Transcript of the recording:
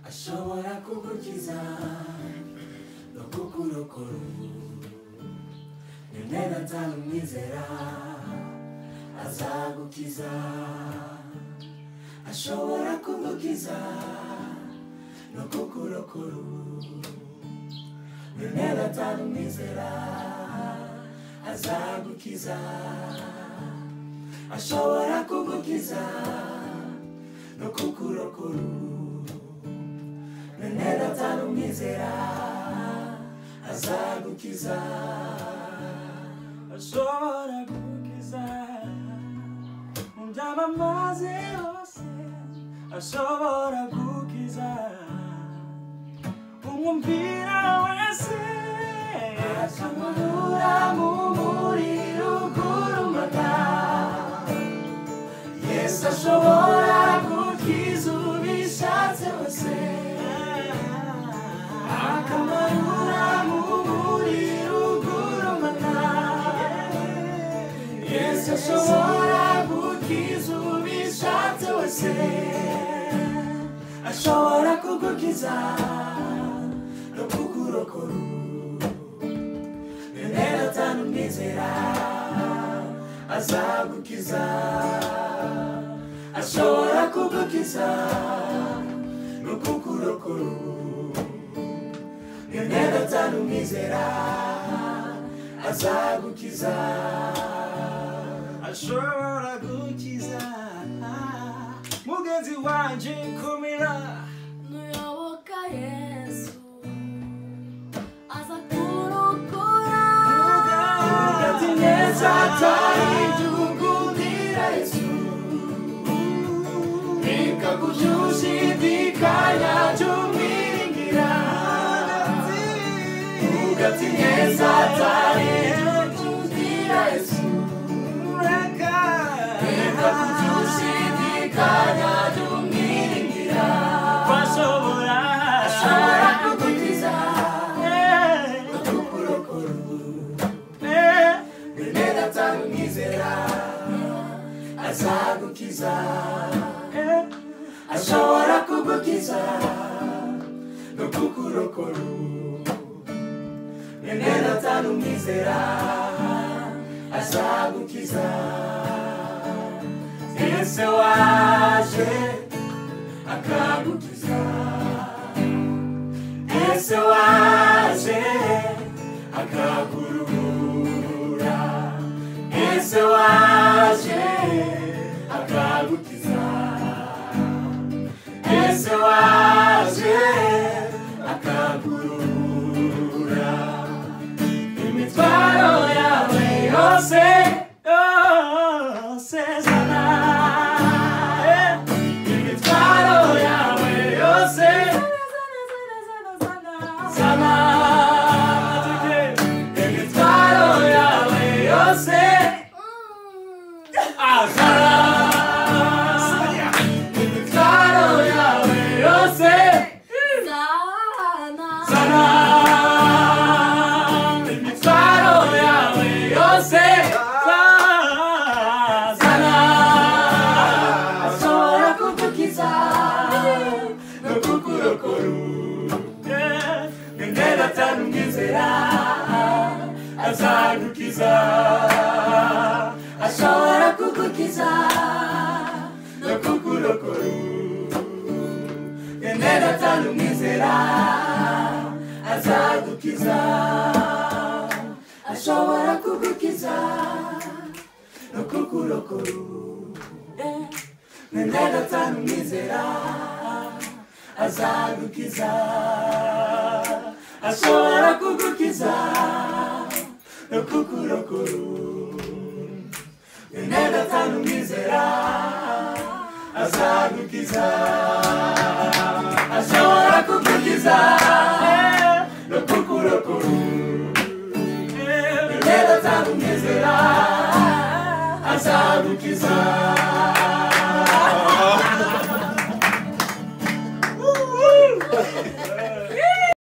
nshobora kugukiza no kukurokora ubu rimwe na gatanu umwizera azagukiza ashobora kugukiza no kukurokora ubu rimwe na gatanu umwizera azagukiza ashobora kugukiza no kukurokora ubu rimwe na gatanu umwizera azagukiza ashobora kugukiza mu byamamaze hose ashobora kugukiza umwumvira wese akamubura mu muriro ugurumana yesu ashobora kugukiza ubishatse wese akamarura mu muriro ugurumana yesu ashobora kugukiza ubishatse wese ashobora kugukiza no kukurokora rimwe na gatanu umwizera azagukiza ashobora kugukiza no kukurokora rimwe na gatanu umwizera azagukiza ashobora gukiza mugenzi wanjye kumira Nuyoboka Yesu aza kurokora Ugati neza atari tugundira Yesu Nika kujushidikanya tumwiringira Ugati neza atari tugundira Yesu Nika kujushidikanya tumwiringira Bashobora Ashobora kugukiza Kukurokoro rimwe gatanu umwizera azagukiza ashobora kugukiza no kukurokora rimwe gatanu umwizera azagukiza yesu waje akagukiza yesu waje akakurura yesu waje akagukiza yesu waje akakurura imitwaro yawe yose yose zana Eh, imitwaro yawe yose sana imitwaro yawe yose azara imitwaro yawe yose sana imitwaro yawe yose sana ashobora kugukiza no kukurokora rimwe gatanu umwizera azagukiza ashobora kugukiza no kukurokora rimwe gatanu umwizera azagukiza ashobora kugukiza no kukurokora rimwe gatanu umwizera azagukiza ashobora kugukiza no kukurokora rimwe gatanu umwizera azagukiza ashobora kugukiza